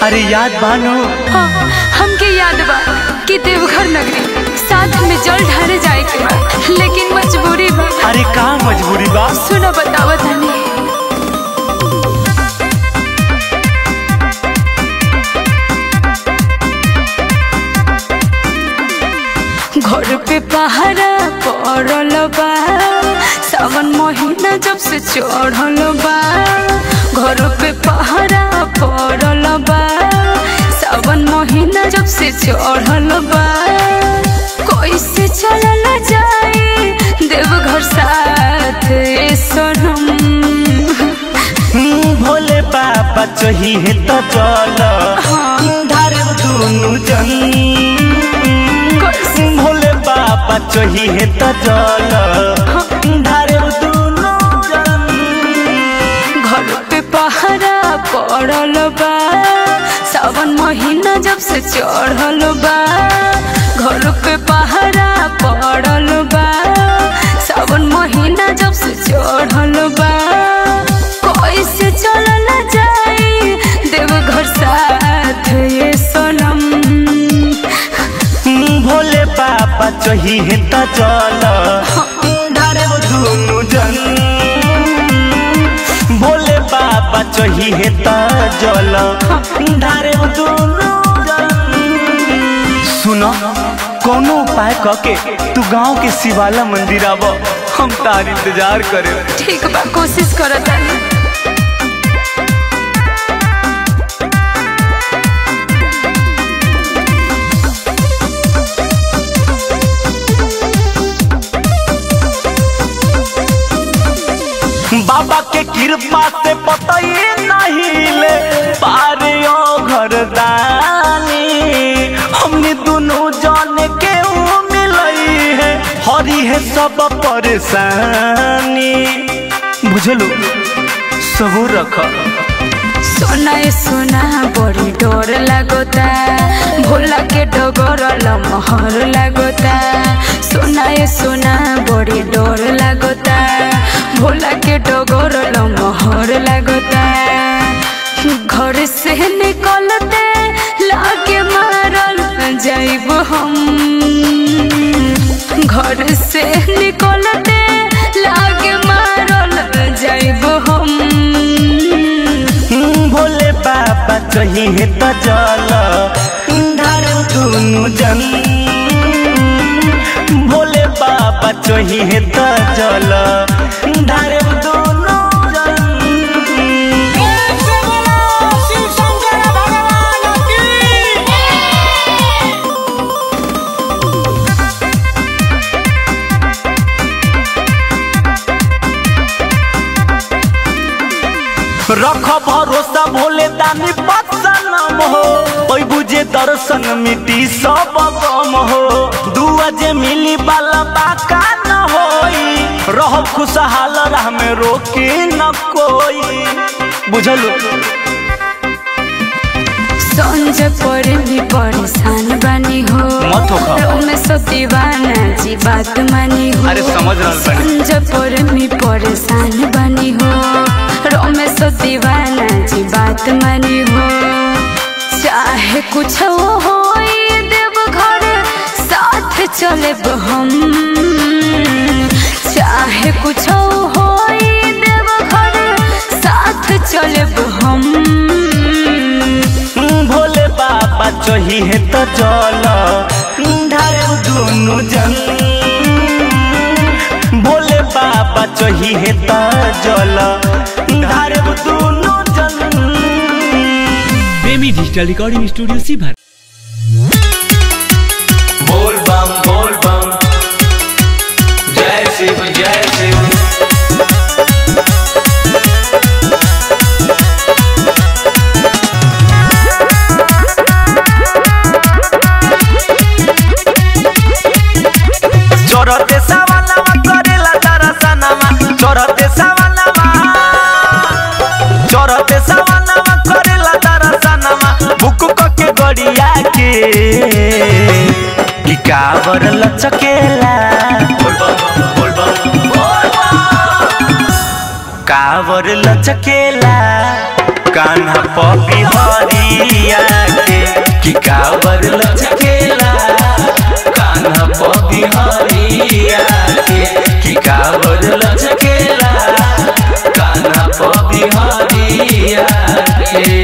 अरे याद बानो हाँ, हमके याद बा कि देवघर नगरी साथ में जल ढारे जाए के बा लेकिन मजबूरी बा अरे का मजबूरी बा सुनो बतावा तनी घर पे पहरा पड़ल बा सावन महीना जब से चढ़ल बा घर पे पहरा पड़ल बा सावन महीना जब से चढ़ल बा कैसे चलल जाए देवघर साथ ए सनम हम्म, भोले बाबा चाहिए तो चल धारे दुनु जन भोले बाबा चाहिए तो चल धारे दुनु जन घर पे पहरा पड़ल बा सावन महीना जब से चढ़ल बा घर पे पहरा पड़ल बा सावन महीना जब से चढ़ल बा कैसे चलल जाए देवघर साथ ये सनम हम्म, भोले बाबा चाहिए तो चल धारे दुनु जन भोले बाबा चाहिए तो जल धारे दुनु जन सुनो कोनो उपाय कके तू गांव के शिवाला मंदिर आव हम तार इंतजार करे ठीक बा कोशिश करत तानी बाबा के कृपा से पता ही नहीं ले पारे ओ घर दानी हमने दोनों जाने के ऊ मिलई है हरी है सब परेशानी बुझलो सबूर रख सोना ए सोना बड़ी डर लागोता भोला के डगर लमहर लागोता सोना ए सोना बड़ी डर लागोता भोला के डगर लमहर लागोता घर से निकलते लाके मारल जाइब हम घर से निकलते लागे मारल जाइब हम हम्म, भोले बाबा चाहिए तो चल धार दुनु जन भोले बाबा चाहिए तो चल धार दुनु जन रख भरोसा भोले दानी बदसनम हो ओई बुझे दर्शन मिटी सब गम हो दुआ जे मिली बाला बाका न होई रह खुशहाल राह में रोकी न कोई बुझलू संज पर भी परेशान बनी हो मत होखा। में सब दीवाना जी बात मानी हो अरे समझ रहल बानी। संज पर भी परेशान बनी हो में सब दीवाना जी बात मानी हो चाहे कुछ हो देव घर साथ चले हम चाहे कुछ हो देव घर साथ चले हम हम्म, भोले बाबा चाहिए तो चल धार दुनु जन भोले बाबा चाहिए तो जल धार दुनु जन प्रेमी डिजिटल रिकॉर्डिंग स्टूडियो सीभर बोल बम बोल बम जय शिव जय शिव चोरते सवालवा करेला दरसनवा चोरते सवालवा चोरते सवालवा करेला दरसनवा बुक के गड़िया के की कावर लचकेला बोल बम बोल बम बोल बम कावर लचकेला कान्हा पपी हरिया के कि कावर लचकेला कान्हा पबी हरिया के कि कावर लचकेला कान्हा पबी हरिया के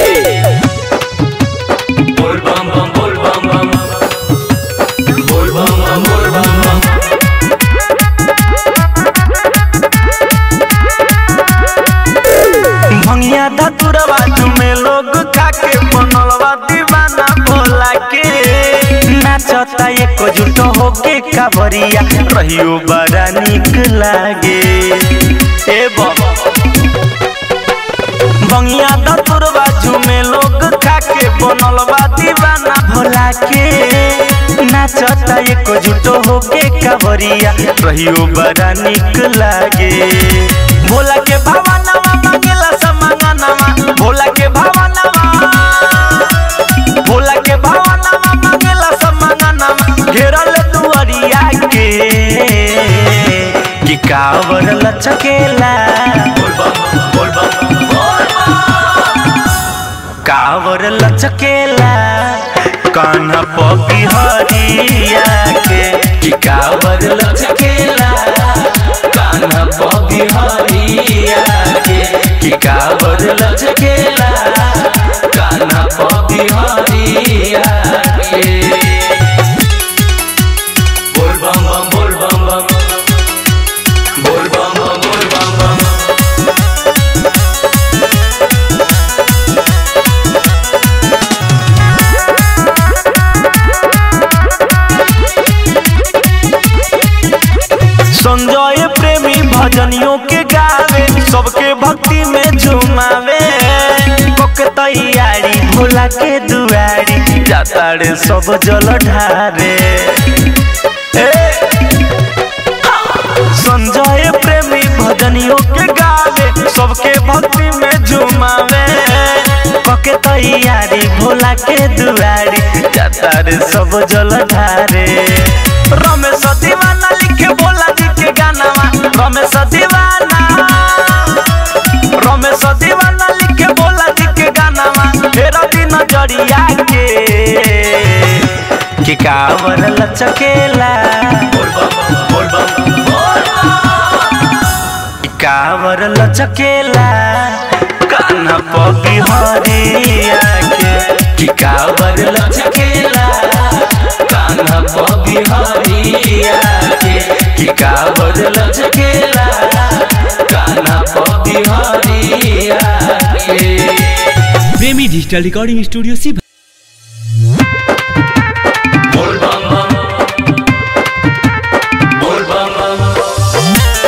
बोल बम बम बोल बम बम बोल बम बम बोल बम बम भंगिया धतुरवा में लोग खाके बनलवा दीवाना भोला के नाचता एक जुट होके कावरिया रहियो बड़ा निक लागे ए बाबा भंगिया धतुरवा में लोग खाके बनलवा दीवाना भोला के नाचता एक जुट होके कावरिया रहियो बड़ा निक लागे भोला के भावनावा मांगेला समांगनावा भोला के भावनावा भोला के भावनावा मांगेला समांगनावा घेरल दुआरिया के कि कावर लचकेला बोल बम बोल बम बोल कावर लचकेला कान्हा पपी हरिया के कि कावर लचकेला कान्हा पबी हरिया के कि कावर लचकेला कान्हा पबी हरिया के बोल बम बम बोल बम बम बोल बम बम बोल बम बम संजय प्रेमी भजनियों के गावे सबके भक्ति में झुमावे कोके तैयारी भोला के दुआरी जाता रे सब जल ढारे ए, संजय प्रेमी भजनियों के गावे सबके भक्ति में झुमावे कोके तैयारी भोला के दुआरी जाता रे सब जल ढारे रमेश दीवाना लिखे भोला जी के गानावा रमेश दीवाना रमेश दीवाना लिखे भोला जी के गानावा फेर दिन जड़िया के कि कावर लचकेला बोल बम बोल बम बोल कि कावर लचकेला कान्हा पपी हरिया के कि कावर लचकेला कान्हा पबी हरिया के कि कावर लचकेला कान्हा पबी हरिया के प्रेमी डिजिटल रिकॉर्डिंग स्टूडियो सी बोल बम बम बोल बम बम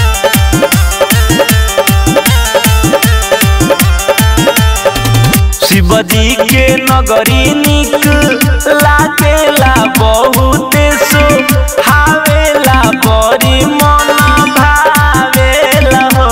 शिवजी के नगरी निक लागेला बहुत सो हावेला बड़ी मन भावेला हो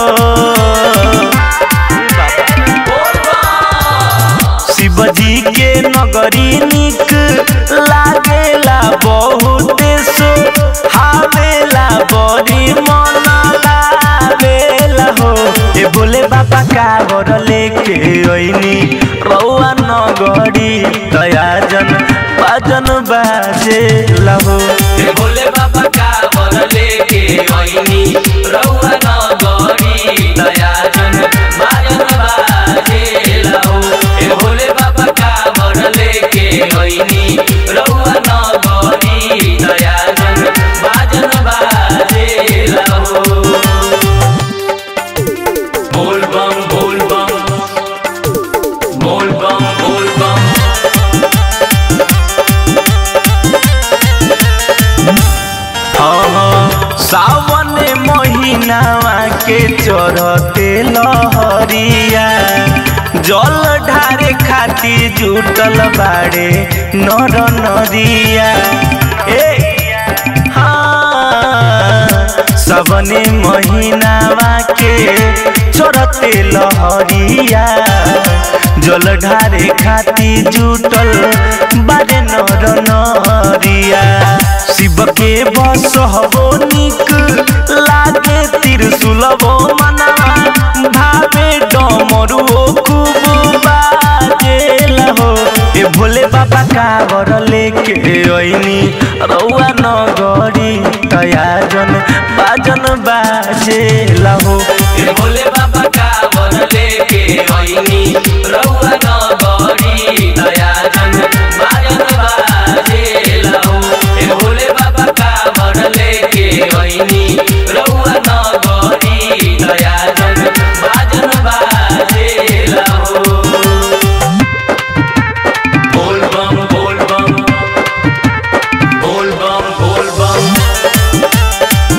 शिवजी के नगरी निक लागेला बहुत सो हावेला बड़ी मन लावेला हो ए बोले बाबा कावर लेके ओइनी रौआ नगरी दयाजन बाजन बाजे लहो ए भोले बाबा कावर लेके आईनी रउआ नगरी दयाजन बाजन बाजे लाओ ए भोले बाबा कावर लेके आईनी रउआ नगरी दयाजन बाजन बाजे लाओ बोल बम बोल बम बोल बम बोल बम हाँ, सावन महीनावा के चढ़ते लहरिया जल ढारे खाती जुटल बाड़े नर नरिया ए हाँ, सबने महीनावा के चढ़ते लहरिया जल ढारे खाती जुटल बारे नर नरिया शिव के बस हबो निक लागे त्रिशूलबो मनावा भावे डमरुओ कावर लेके ओइनी रउआ नगरी तयाजन बाजन बाजे लहो ए भोले बाबा का वर लेके आईनी रउआ नगरी दयाजन बाजन बाजे लाओ ए भोले बाबा का वर लेके आईनी रउआ नगरी दयाजन बाजन बाजे लाओ बोल बम बोल बम बोल बम बोल बम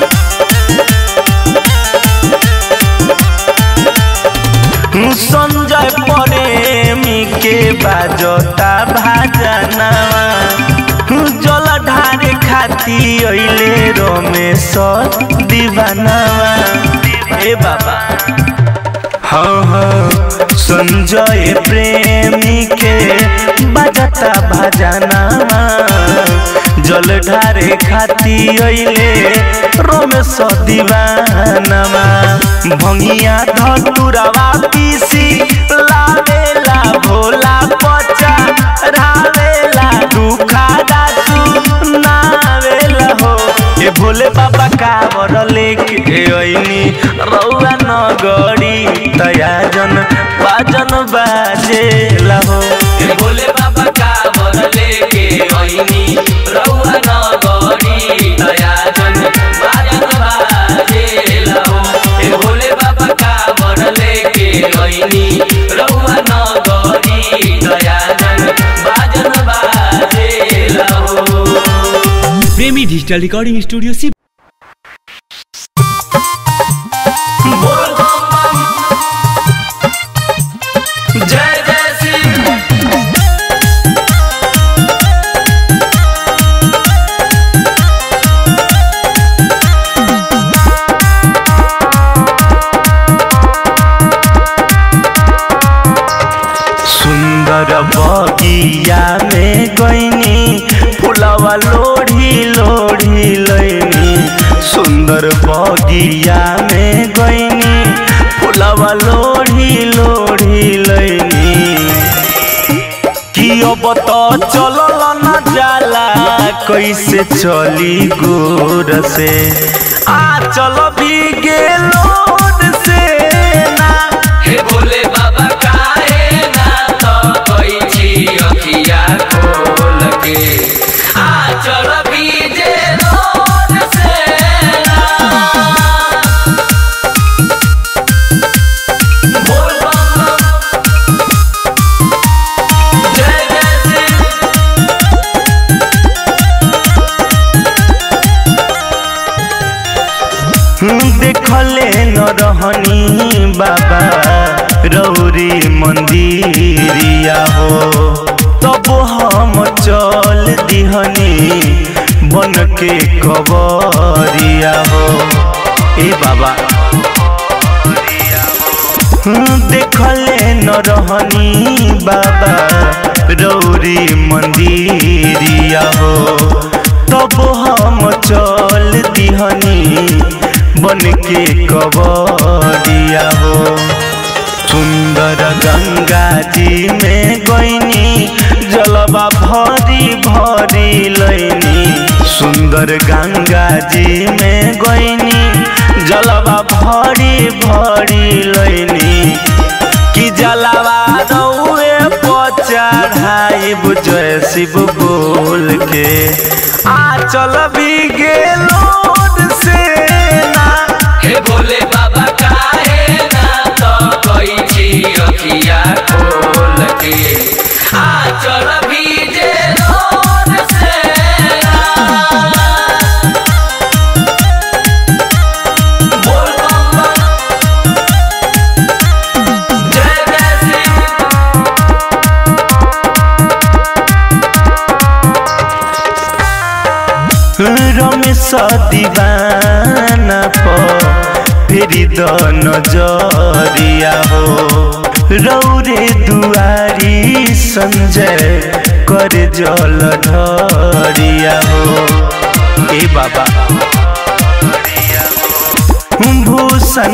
संजय प्रेमी के बाजता भाजनावा जल ढारे खाती अइले रमेश दीवानावा ए बाबा हाँ हाँ संजय प्रेमी के बजता भजनावा जल ढारे खाती अइले रमेश दीवानावा भंगिया धतुरवा पीसी लावेला भोला पचा रावेला दुखादा सुनावेला हो ए भोले बाबा कावर लेके अइनी रउआ नगरी तयाजन बाजन बाजेला हो ए भोले बाबा का वर लेके आईनी रउआ नगरी दयाजन बाजन बाजे लाओ ए भोले बाबा का वर लेके आईनी रउआ नगरी दयाजन बाजन बाजे लाओ प्रेमी डिजिटल रिकॉर्डिंग स्टूडियो सी बोल बम बम जय जय शिव सुंदर बगिया में गईनी फुलवा लोढ़ी लोढ़ी लैनी सुंदर बगिया में गईनी फुलवा लोढ़ी लोढ़ी लैनी कि अब तो चलल न जाला कैसे चली गोर से आ चल भी गेलोर से ना हे भोले बाबा काहे ना तो कोई छी अखिया खोल के आ चल बीजे रोड से ना बोल बम बम जय जय शिव देखले न रहनी बाबा रौरी मंदिरिया हो तब हम चल दिहनी बन के कबरिया हो ए बाबा देखले न रहनी बाबा रौरी मंदिरिया हो तब हम चल दिहनी बन के कबरिया हो सुंदर गंगा जी में गईनी जलवा भरी भरी लैनी सुंदर गंगा जी में गईनी जलवा भरी भरी लैनी कि जलवा रउए पचढ़ाई जय शिव बोल के आ चल भी गेलोड से ना हे भोले बाबा काहे ना तो कोई छी अखिया खोल के आ चल बीजे रोड से ना बोल बम बम जय जय शिव रमेश दीवाना पर फेरि द नजरिया हो रौरे दुआरी संजय कर जल ढरिया हो ए बाबा भूषण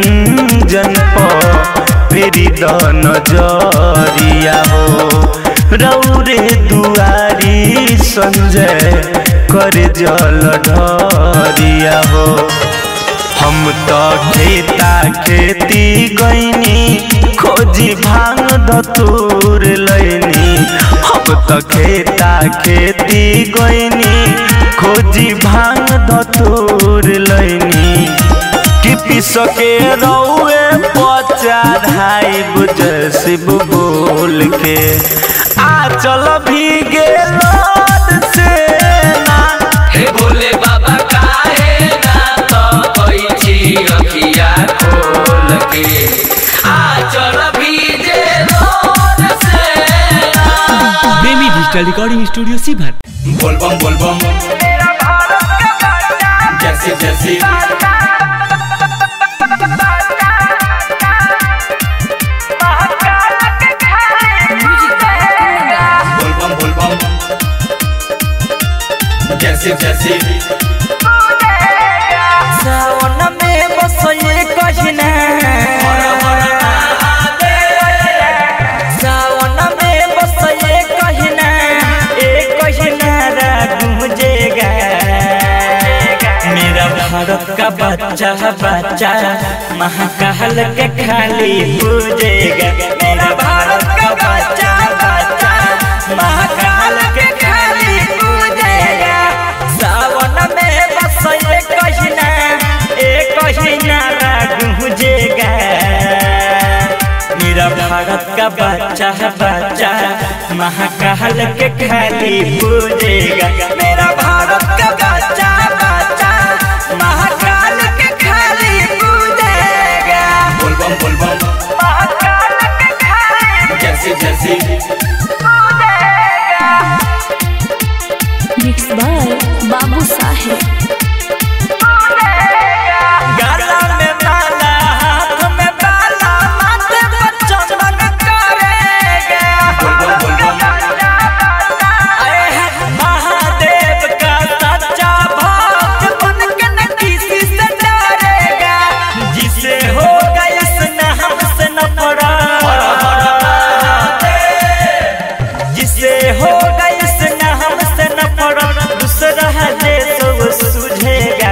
निरंजन पर फेरि द नजरिया हो रौरे दुआरी संजय कर जल ढरिया हो हम तो खेता खेती गईनी खोजी भांग धतूर लैनी हम तो खेता खेती गईनी खोजी भांग धतूर लैनी कि पिस के रौए पचा ढाई बुझ शिव बोल के आ चल भीगे लोद से ना हे भोले बाबा काहे ना तो कोई छी अखिया खोल के आ चल भीजे रोड से प्रेमी डिजिटल रिकॉर्डिंग स्टूडियो सीभर बोलबम बोलबम जैसे जैसे बोलबम बोलबम जैसे जैसे सावन में बस ये कहना सावन में बस ये कहना एक कहना गूंजेगा मेरा भारत का बच्चा बच्चा महाकाल के खाली पूजेगा मेरा भारत का बच्चा बच्चा महाकाल के खाली पूजेगा सावन में बस ये कहना एक कहना गूंजेगा मेरा भारत का बच्चा बच्चा महाकाल के खाली पूजेगा मेरा भारत का बच्चा बच्चा महाकाल के खाली पूजेगा बोलबम बोलबम जैसे जैसे मिक्स बाय बाबू साहेब गला में माला हाथ में बाला माथे पर चंदन करेगा बोलबम बोलबम आए हैं महादेव का सच्चा भक्त बन के न किसी से डरेगा जिसे होगा इस नाम से न पड़ा जिसे होगा इस नाम से न पड़ा दूसरा है जो सूझेगा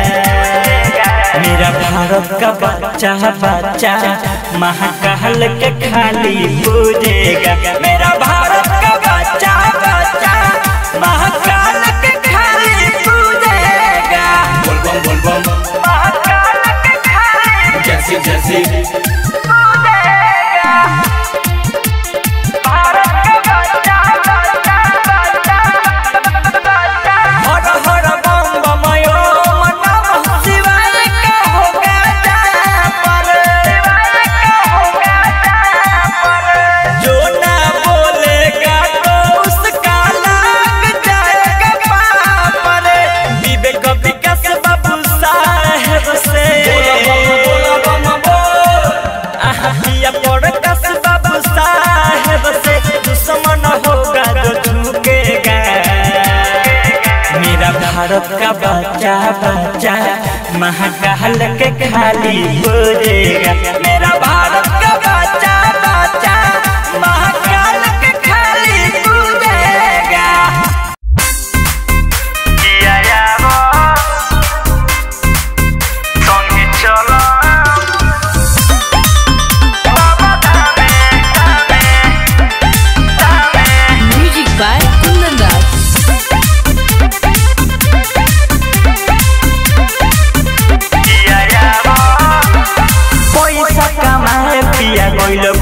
मेरा भारत का बच्चा बच्चा महाकाल के खाली पूजेगा मेरा भारत का बच्चा बच्चा महाकाल के खाली पूजेगा बोलबम बोलबम जैसे जैसे हर हर बम बम ओम नमः शिवाय का होगा पर जो ना बोलेगा तो उसका लग जाएगा पापर विवेक विकास बाबू साहेब से आहिया पर कस बाबू साहेब से दुश्मन होगा जो झुकेगा मेरा भारत का बच्चा बच्चा महाकाल के खाली बोलेगा मेरा भारत का बच्चा बच्चा महाकाल के खाली बोलेगा म्यूजिक बाय कुंदन दास पैसा कमाए पिया गइल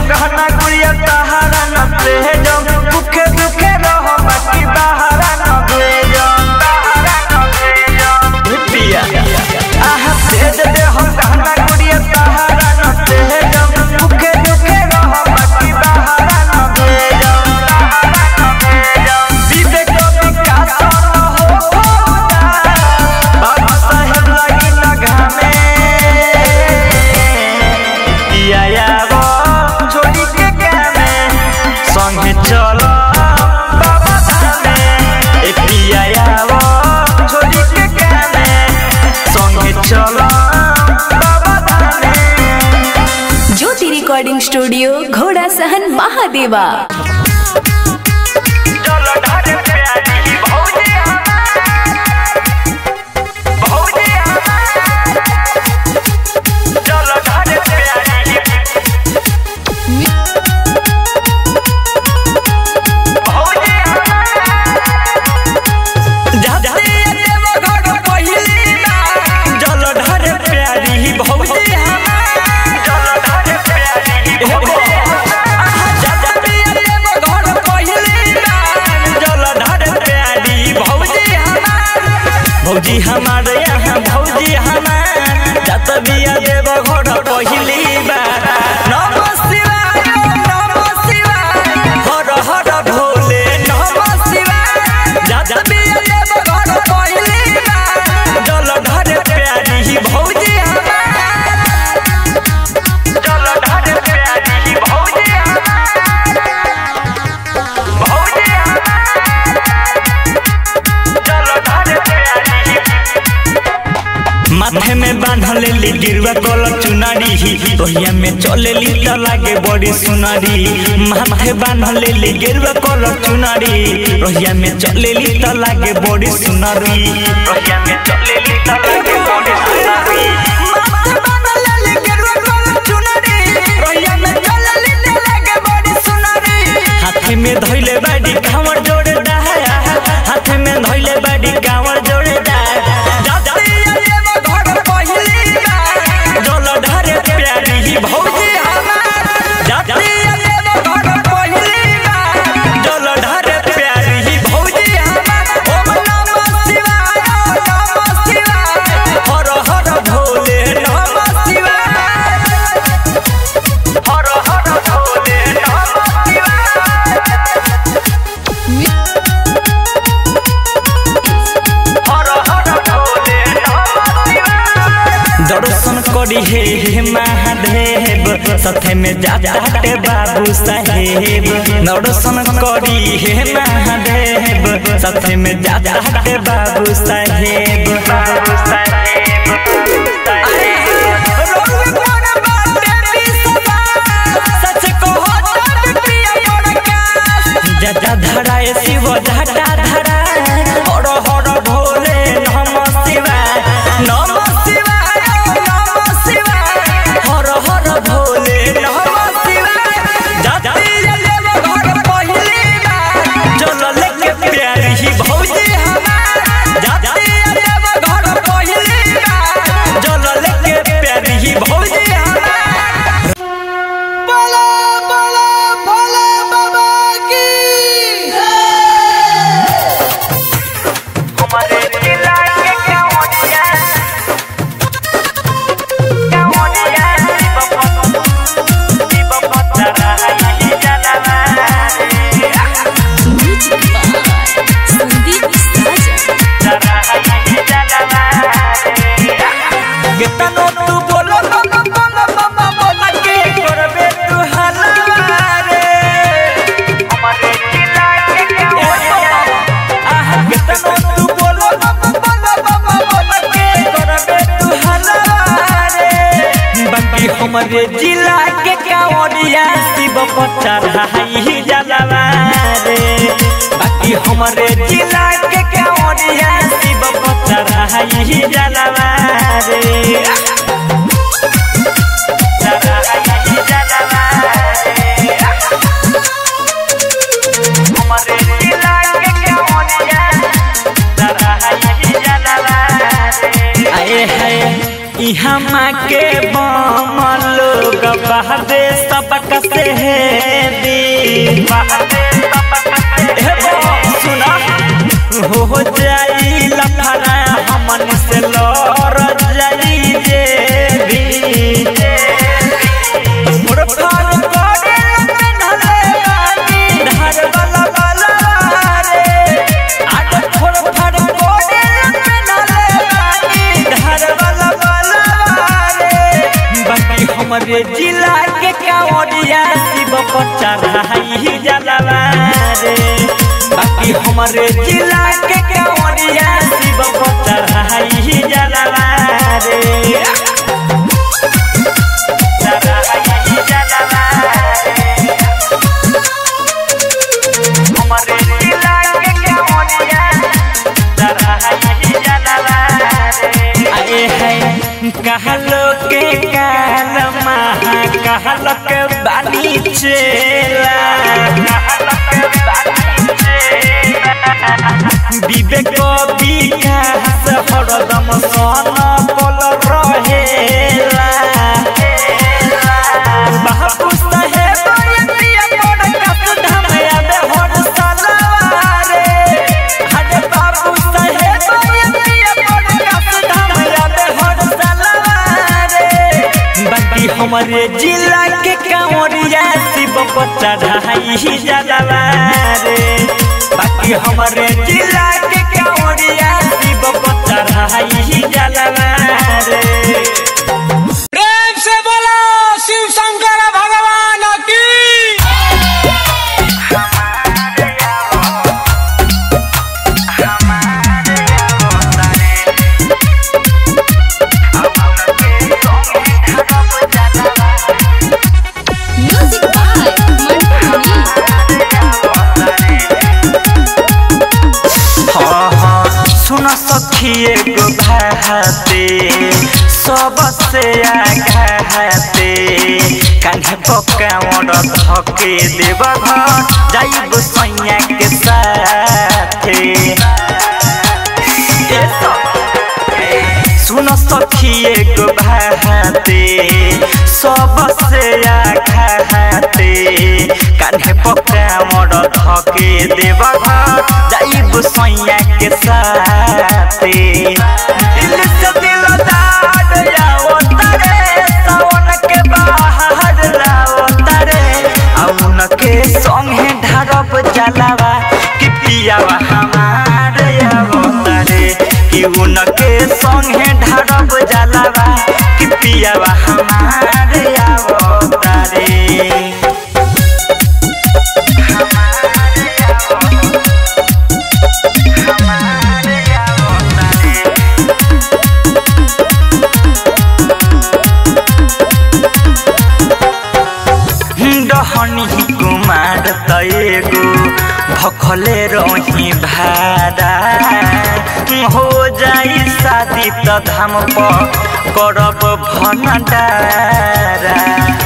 गहना गुड़िया तहारा न भेजो भूखे भूखे रहो बाकी बहारा न भेजो बहारा न भेजो पिया आहा भेज दे हो गहना गुड़िया तहारा न भेजो भूखे भूखे रहो बाकी बहारा न भेजो बहारा न भेजो विवेक विकास न हो होता बाबा साहेब लगी न घामे पिया यावो छोड़ी के गाने संगे चलो बाबा धामे ए पिया यावो छोड़ी के गाने संगे चलो बाबा धामे ज्योति रिकॉर्डिंग स्टूडियो घोड़ा सहन महादेवा चलो ढारे प्यारी भौजी हमार भौजी हमार चलो ढारे प्यारी भौजी हमार जाते देव घर पहिली ना चलो ढारे प्यारी भौजी हमार चलो ढारे प्यारी भौजी हमार जाते देव घर पहिली ना चलो ढारे प्यारी भौजी हमार भौजी हमार यहाँ भौजी हमार जत बिया देव घर पहिली बार नम शिवाय नम शिवाय हर हर भोले नम शिवाय जत बिया देव घर पहिली बार जल ढारे प्यारी भौजी हमार जल ढारे प्यारी भौजी हमार भौजी माथे में बांधल ली गिरवा कलर चुनारी रोहिया में चले ली त लागे बड़ी सुनारी माथे बांधल ली गिरवा कलर चुनारी रोहिया में चले ली त लागे बड़ी सुनारी रोहिया में चले ली त लागे बड़ी सुनारी माथे बांधल ली गिरवा कलर चुनारी रोहिया में चले ली त लागे बड़ी सुनारी हाथ में धइले बाड़ी कांवर जोड़े डाया हाथ में धइले बाड़ी कांवर जोड़े डाया जाते देव घर पहिली बार जल ढारे प्यारी भौजी हमार जाते देव घर पहिली बार जल ढारे प्यारी भौजी हमार ओम नमः शिवाय नमः शिवाय हर हर भोले नमः शिवाय हर हर भोले नमः शिवाय हर हर भोले नमः शिवाय दर्शन करी हे हे महादेव साथे में जाते बाबू साहेब दर्शन करी हे महादेव साथे में जाते बाबू साहेब बाबू साहेब अरे रोग पर बाटे बिसवा सच कहो तब प्रिय प्रकाश जटा धराए शिव जटा धराए हर हर भोले नम शिवाय नम शिवाय नम शिवाय हर हर भोले नम शिवाय जाते देव घर पहिली बार जल लेके प्यारी ही भौजी हमार जाते देव घर पहिली बार जल लेके प्यारी ही भौजी हमार बोलो बोलो भोले बाबा की हमारे जिला के कौनिया कौनिया शिव भक्त रही जनवा संदीप साजा केतनो तू बोलो बाबा बाबा बाबा बोला के करबे तू हलारे हमारे जिला के कौनिया आह केतनो तू बोलो बाबा बाबा बाबा बोला के करबे तू हलारे बाकी हमारे जिला के कौनिया शिव पत्थर रही जनवा रे बाकी हमारे जिला के कौनिया शिव पत्थर रही जनवा रे रही जनवा रे हमारे जिला के कौनिया रही जनवा रे आए है इहाँ के बम लोग बा बहदे सबक से है दी हे बो, सुना हो जाई लफड़ा हमन से लड़ जाई जे भी फुरफार करे नन्हले बानी, धार वाला वाला रे। आग फुरफार करे नन्हले बानी, धार वाला वाला रे। बाकी हमरे जिला के कांवरिया शिव पर चढ़ाई जलवा रे बाकी हमरे जिला के कांवरिया शिव पर चढ़ाई जलवा रे चढ़ाई जलवा रे। हमरे जिला के कांवरिया चढ़ाई जलवा रे। आए हैं कहलो के काल महा कहलो के बानी चेला कहलो के बानी चेला विवेक विकास हरदम सन पल रहेला बापू साहेब यतिया बड़ कस धमया में हर सलवारे हरे बापू साहेब यतिया बड़ कस धमया में हर सलवारे बाकी हमारे जिला के कांवरिया शिव पर चढ़ाई जलवा रे बाकी हमारे जिला के कांवरिया शिव पर चढ़ाई जलवा रे प्रेम से बोलो शिव शंकर भगवान की म्यूजिक बाय मंटू मनी सुन सखिए गो भाते सबसे आघाते कान्हे पकावड़ धके देव घर जाइब सैया के साथे ए सब- सुन सखिए गो भाते सबसे आघाते कान्हे पकावड़ धके देव घर जाइब सैया के साथे दिल से दिल दाद जाओ तारे सावन के बाहर लाओ तारे औन के संगे ढारब जलावा कि पियावा हमार आवो तारे कि उनके संगे ढारब जलावा कि पियावा हमार आवो तारे डहनी कुमार तएगो भखले रही भाड़ा हो जाई शादी त धाम पर करब भनडारा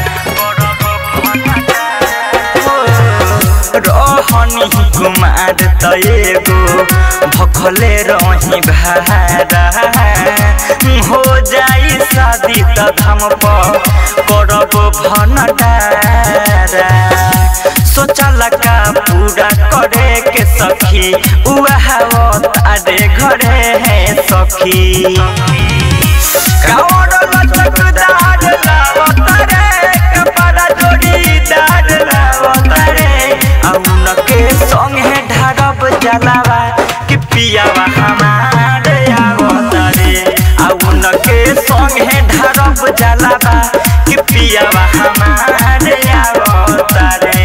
रहनी कुमार तएगो भखले रही भाड़ा हो जाई शादी त धाम पर करब भनडारा सोचल का पूरा करे के सखी उहावत आडे घरे है सखी कावड़ लचकदार लावत रे कपड़ा जोड़ीदार लावत रे औन के संगे ढारब जलावा कि पियावा हमार आवत रे औन के संगे ढारब जलावा कि पियावा हमार आवत रे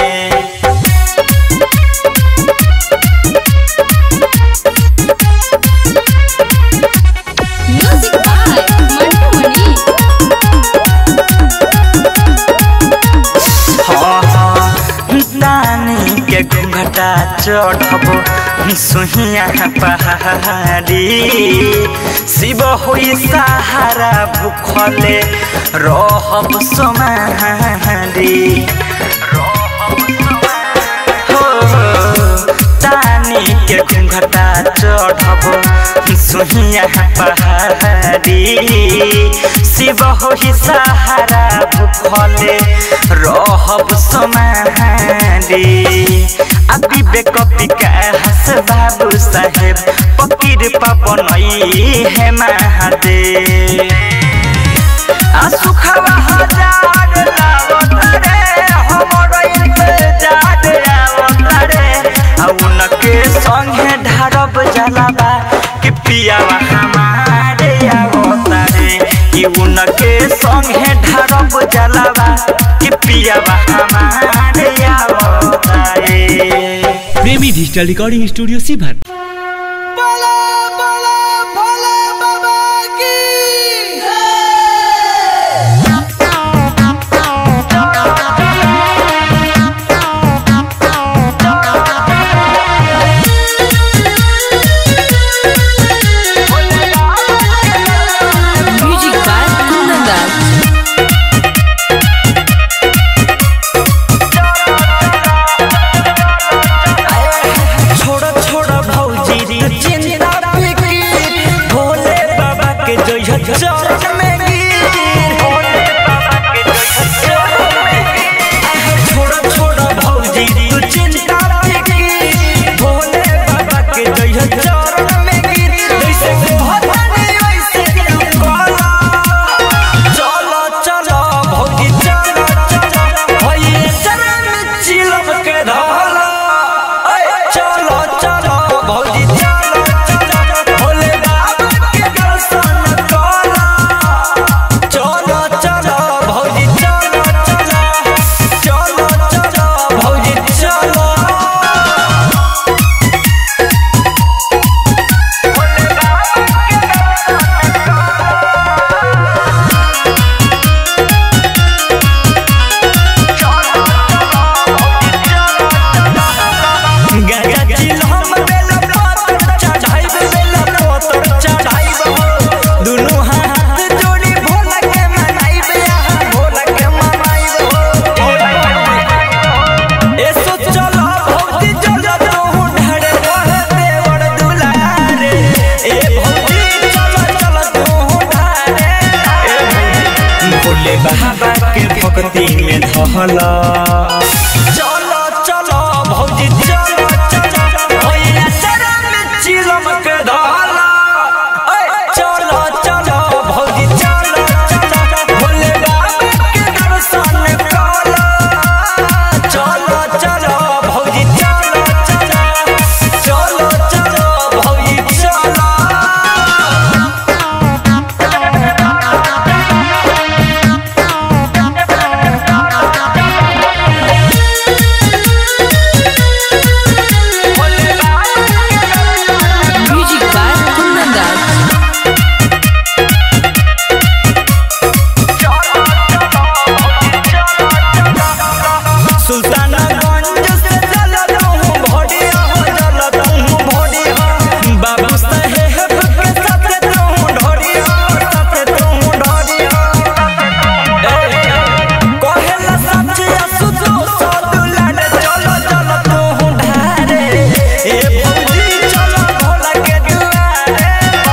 म्यूजिक बाय मंटू मनी नानी के घूंघटा चढ़ब सुहिया पहाड़ी शिव हुई सहारा भूखले रहब सोमारी हो तानी के घूंघटा चढ़ब चढ़ब सुहिया पहाड़ी शिव हो ही सहारा भूखले रहब समारी अभी बेक विकास बाबू साहेब पकीर पवन है महादेव आ सुखवा हजार लावत रे हमर इंतजार आवत रे आ उनके संगे ढारब जलावा कि पियावा हमारे आवत रे कि उनके संगे ढारब जलावा कि पियावा हमारे आवत रे प्रेमी डिजिटल रिकॉर्डिंग स्टूडियो सीभर म्यूजिक बाय कुंदन दास छोड़ो छोड़ो भौजी री चिंता फिकी भोले बाबा के जय चरण में गिर भोले बाबा के जय चरण में गिर छोड़ो छोड़ो भौजी री चिंता फिकी भोले बाबा के जय चरण में गिर जैसे भवानी वैसे तू काला चलो चलो भौजी चलो चलो भैया चरण में चिलम के धाला चलो चलो भौजी चलो चलो भोले बाबा के दर्शन करो चलो चलो भौजी चलो चलो चलो चलो भौजी चलो भोले बाबा के गंगा जिल हम बेला पत्थर चढ़ाइब बेला पत्थर चढ़ाइब हो दुनू हाथ जोड़ी भोला के मनाइब यहाँ भोला के मनाइब हो एसो चलो भौजी चलो तू ढड़े रहे देवर दुलारे ए भौजी चलो चलो तू ढड़े ए भौजी भोले बाबा के भक्ति में धहला चलो चलो भौजी चलो चलो भैया शरण में चिलम के धाला चलो चलो भौजी चलो चलो भोले बाबा के दर्शन करो चलो चलो भौजी चलो चलो चलो चलो भौजी चलो म्यूजिक बाय कुंदन दास सुल्तानगंज से चलत हूँ भोडिया हो चलत हूँ भोडिया बाबू साहेब के साथे तू ढोडिया साथे तू ढोडिया कहेला सचिया सुतो सदुलाड चलो चलो तू ढारे ए भौजी चलो भोला के दुआरे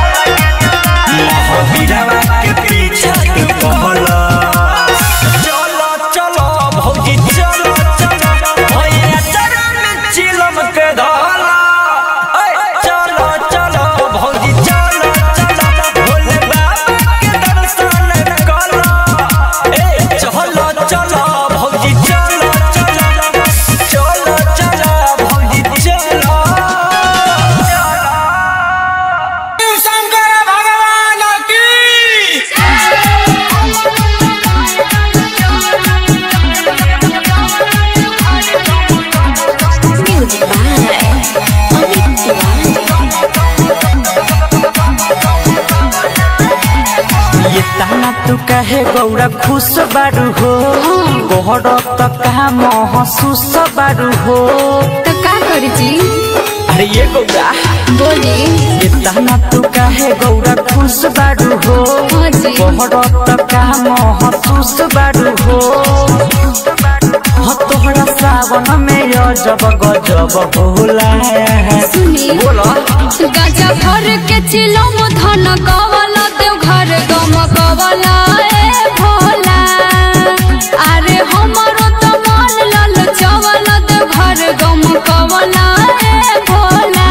महावीरवा के पीछा तू कहला चलो चलो भौजी चलो चलो भैया चरण में चिलम के धाला चलो चलो भौजी चलो चलो भोले बाबा के दर्शन करो ए चलो चलो भौजी चलो चलो चलो चलो भौजी चलो शंकर भगवान की म्यूजिक बाय अमित तिवारी ये ताना तू कहे गौरा खुश बारू हो गोहर तो कहा महसूस बारू हो तो का करी जी अरे ये गौरा बोली ये ताना तू कहे गौरा खुश बारू हो हाँ जी गोहर तो कहा महसूस बारू हो हो तोहरा सावन में अजब गजब होला सुनी बोलो गाजा भर के चिलम धन कवल देव घर गम कवल ए भोला अरे हमरो तो मन लल चवल देव घर गम कवल ए भोला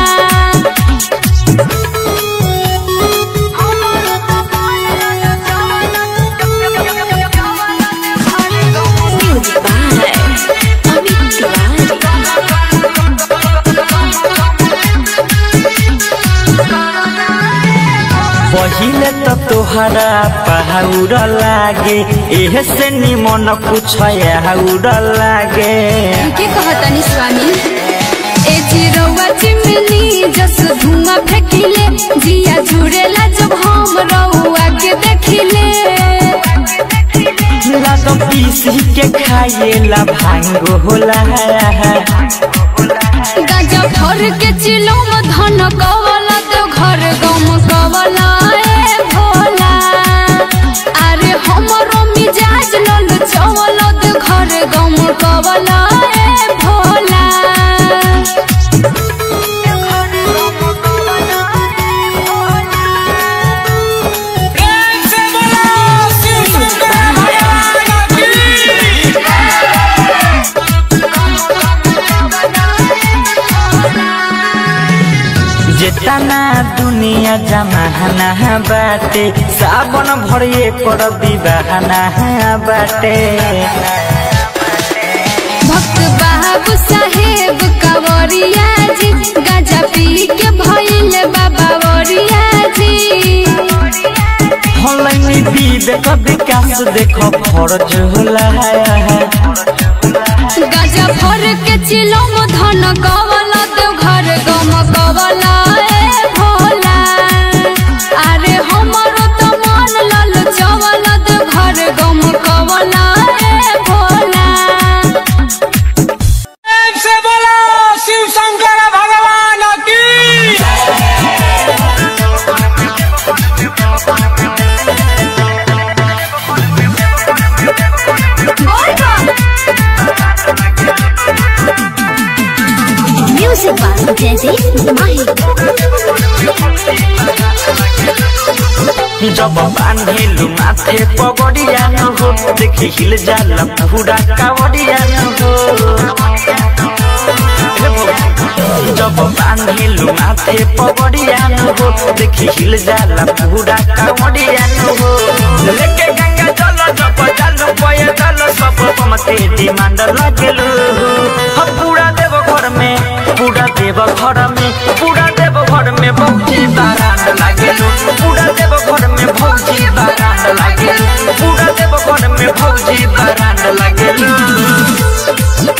पहिले तो तोहरा पहाउर लागे एह से निमन कुछ आउर लागे के कहतनी स्वामी ए चिरौआ चिमनी जस धुआं फेंकिले जिया जुड़ेला जब हम रउआ के देखिले लागम पीसी के खाएला भांग होला गाजा भर के चिलम धन कवला तो घर गम कवला ए भोला अरे हमरो मिजाज लल चवल तो घर गम कवला ए भोला प्रेम से बोलो शिव शंकर भगवान की जेतना दुनिया जमाना बाटे सावन भरिए कर विवाहना बाटे भक्त बाबू साहेब कवरिया जी गाजा पी के भइल बाबा वरिया जी हलैनी विवेक विकास देख फरज होला गाजा भर के चिलम धन कवला देव घर गम कवला ए भोला अरे हमरो तो मन लल चवल देव घर गम कवला ए भोला प्रेम से बोलो शिव शंकर भगवान की Music by Jesse Mahi. जब बांधेलु माथे पगड़िया न हो देखि हिल जाला पूरा कावड़िया न हो हे भगवान। जब बांधेलु माथे पगड़िया न हो देखि हिल जाला पूरा कावड़िया न हो लेके गंगा जल जब जल पय जल सब मते डिमांड लागेलु हम पूरा देव घर में पूरा देव घर में पूरा देव घर में बहुती बारात लागेलु पूरा देव घर में भौजी बारात लागेलु पूरा देव घर में भौजी बारात लागेलु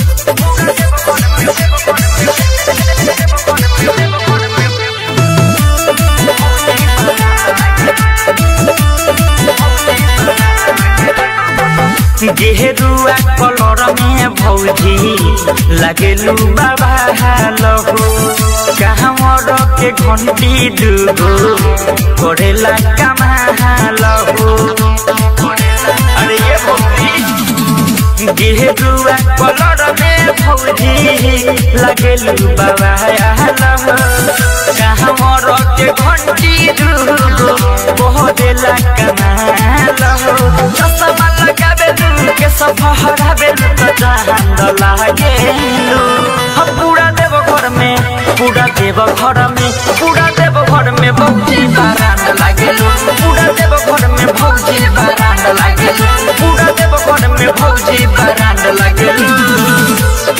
गेरुआ कलर में भौजी लगेलू बाबा हालो कहवर के घंटी दुगो करेला कमा हालो अरे ये भौजी गेरुआ कलर में भौजी लगेलू बाबा हालो कहवर के घंटी दुगो करेला कमा हालो चश्मा लगाबे दू के सफहरा बेलू त जहान लागेलू हम पूरा देव घर में पूरा देव घर में पूरा देव घर में बहुती बारात लागेलू पूरा देव घर में भौजी बारात लागेलू पूरा देव घर में भौजी बारात लागेलू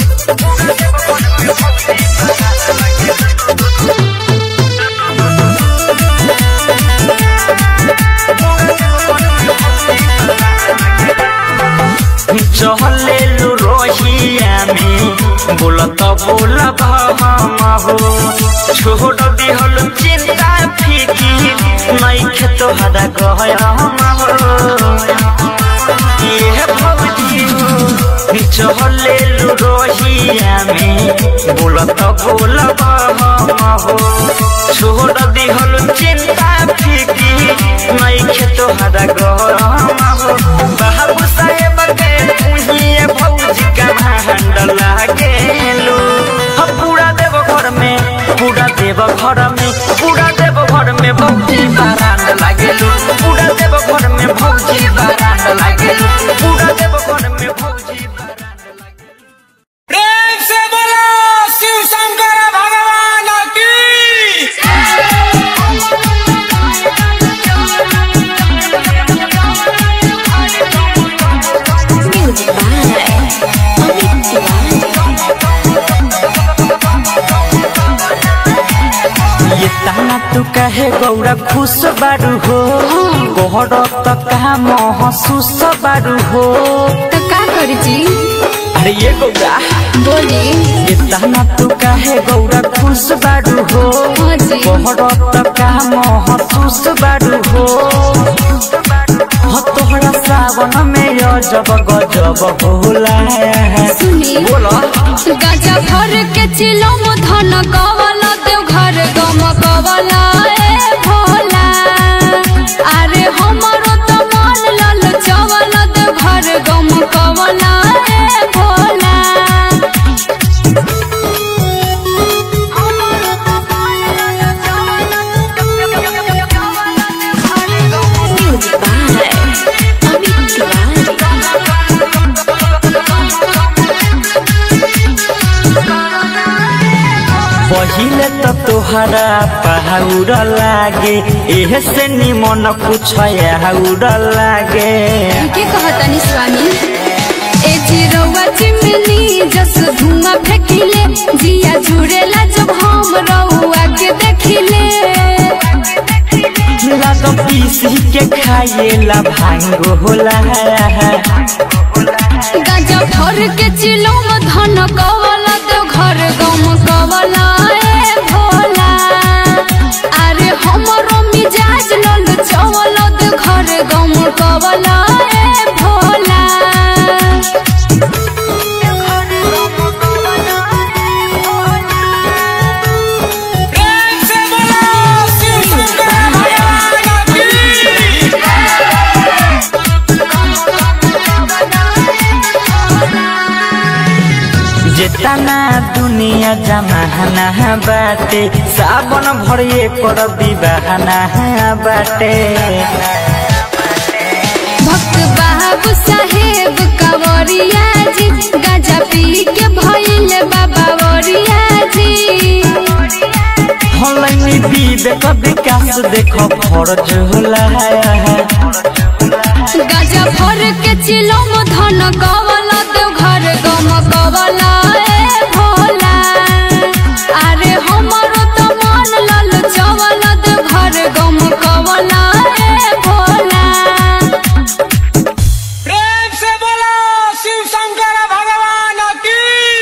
चहलेलु रोहिया में बोलत बोल हम हो छोड़ दिहल चिंता फीकी नहीं खेत हदा गय हम हो ये भौजी चहलेलु रोहिया में बोलत बोल हम हो छोड़ दिहल चिंता फीकी नहीं खेत हदा गय हम हो बाबू साहेब के तुहिए भौजी का भांड लागेलू हम पूरा देव घर में पूरा देव घर कहे गौरा खुश बारू हो गोहर त कहा महसूस बारू हो तो का करी जी अरे ये गौरा बोली इतना तू कहे गौरा खुश बारू हो हाँ जी गोहर त कहा महसूस बारू हो हो तोहरा सावन में अजब गजब होला सुनी बोला गाजा भर के चिलम धन कवला देव घर गम कवला ए भोला अरे हमरो तो मन लल चवल देव घर गम कवला ए Bhola Music by Amit Tiwari. पहिले त तोहरा पहाउर लागे एहे से निमन कुछ आउर लागे के कहतनी स्वामी ए चिरौआ चिमनी जस धुआं फेंकिले जिया जुड़ेला जब हम रउआ के देखिले लाग पीसी के खाएला भांग होला गाजा भर के चिलम धन कवला तो घर गम कवला ए भोला अरे हमरो मिजाज लल चवल तो घर गम कवला ए भोला प्रेम से बोलो शिव शंकर भगवान की जेतना दुनिया जमाना बाटे सावन भरिए कर विवाहना बाटे भक्त बाबू साहेब कंवरिया जी गाजा पी के भइल बाबा वरिया जी हलैनी विवेक विकास देख फरज होला गाजा भर के चिलम धन कवला तो घर गम कवला ए भोला अरे हमरो तो मन लल चवल तो घर गम कवला ए भोला प्रेम से बोलो शिव शंकर भगवान की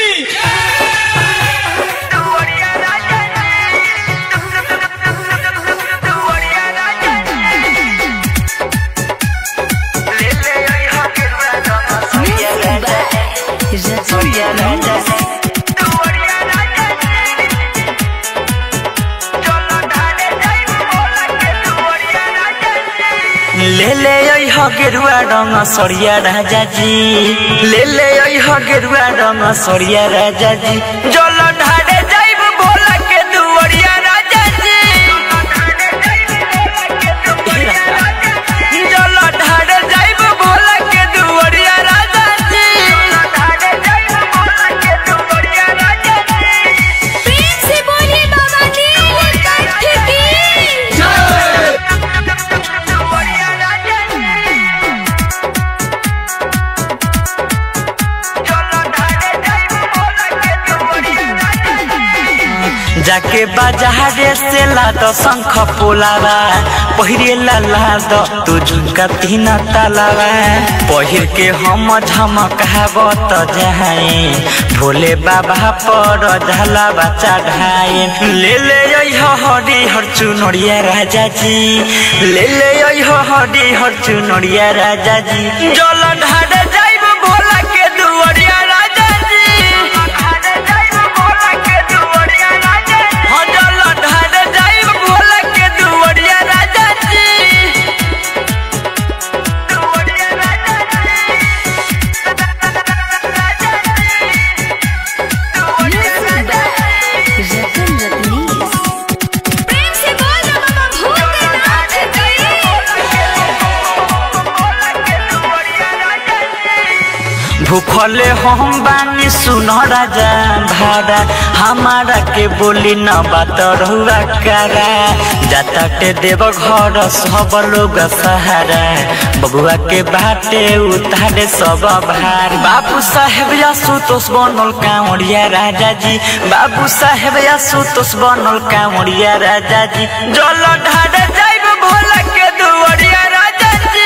ले ले अइह गेरुआ रंग सरिया राजा जी ले ले अइह गेरुआ रंग सरिया राजा जी जल ढारे जाइब भोला के दुवरिया राजा जी जल ढारे जाइब भोला के दुवरिया राजा जी प्रेम से बोली बाबा नीलकंठ की जाके बाजारे से लाद शंख पोलावा पहिरे ला लाद तू झुमका तीन तालावा पहिर के हम झमकावत जाए भोले बाबा पर झलावा चढ़ाए ले ले अइह हरी हर चुनरिया राजा जी ले ले अइह हरी हर चुनरिया राजा जी जल ढारे जाइब भोला के दुवरिया राजा जी हाँ, जल ढारे जाइब भोला के दुवरिया राजा जी प्रेम से बोल बाबा भूतनाथ की भूखले हम बानी सुन राजा भाड़ा हमारा के बोली न बात रहुआ करा जाता के देव घर सब लोग सहारा बबुआ के बाटे उतारे सब भार बाबू साहेब आशुतोष बनल कांवड़िया राजा जी बाबू साहेब आशुतोष बनल कांवड़िया राजा जी जल ढारे जाइब भोला के दुवरिया राजा जी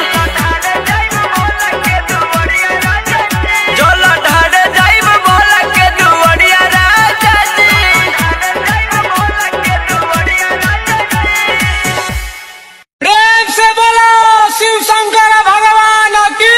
जल ढारे जाइब भोला के दुवरिया राजा जी प्रेम से बोलो शिव शंकर भगवान की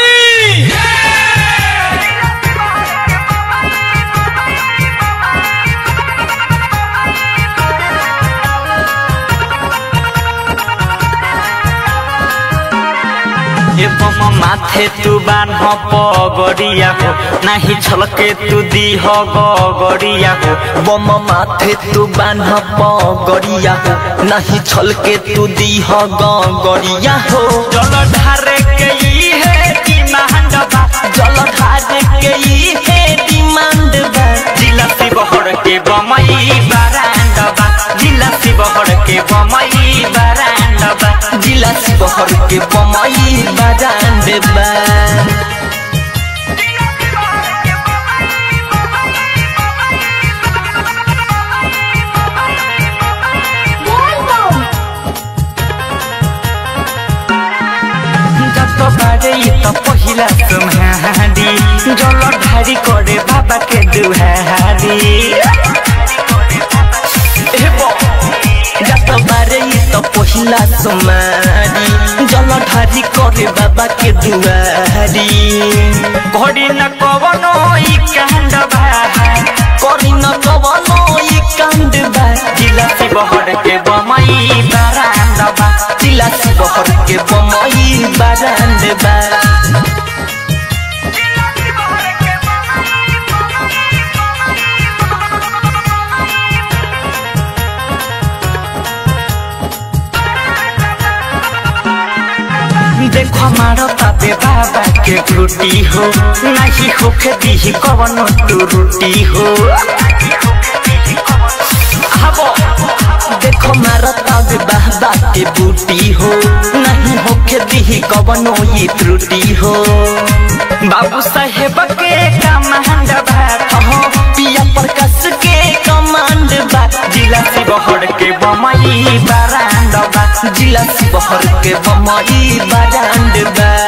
एवं माथे तू बान्ह पगड़िया हो नाही छलके तू दीह गगड़िया हो बम माथे तू बान्ह पगड़िया हो नहीं छलके तू दीह गड़िया हो जल ढारे के ई है डिमांड बा जल ढारे के ई है डिमांड बा जिला शिवहर के बमई बारांड बा जिला शिवहर के बमई बारांड बा जिला शिवहर के बमई बाजान बा जत बारे ई त पहिला तुम्हारी जल ढारी करे बाबा के दुहारी जत बारे ई त पहिला सुमारी जल ढारी करे बाबा के दुआरी घड़ी न कवनो ई कांड बा करी न कवनो ई कांड बा जिला शिवहर के बमई बारांड बा जिला शिवहर के बमई बाजान बा देखो मारो ताते बाबा के फ्रूटी हो नहीं होखे दी कवनो तू रोटी हो हबो देखो मारता बे बाबा के बूटी हो नहीं होके दी कवनो ये त्रुटि हो बाबू साहेब के कमांड भात हो पिया प्रकाश के कमांड बा जिला शिवहर के बमई बारांड बा जिला शिवहर के बमई बाजांड बा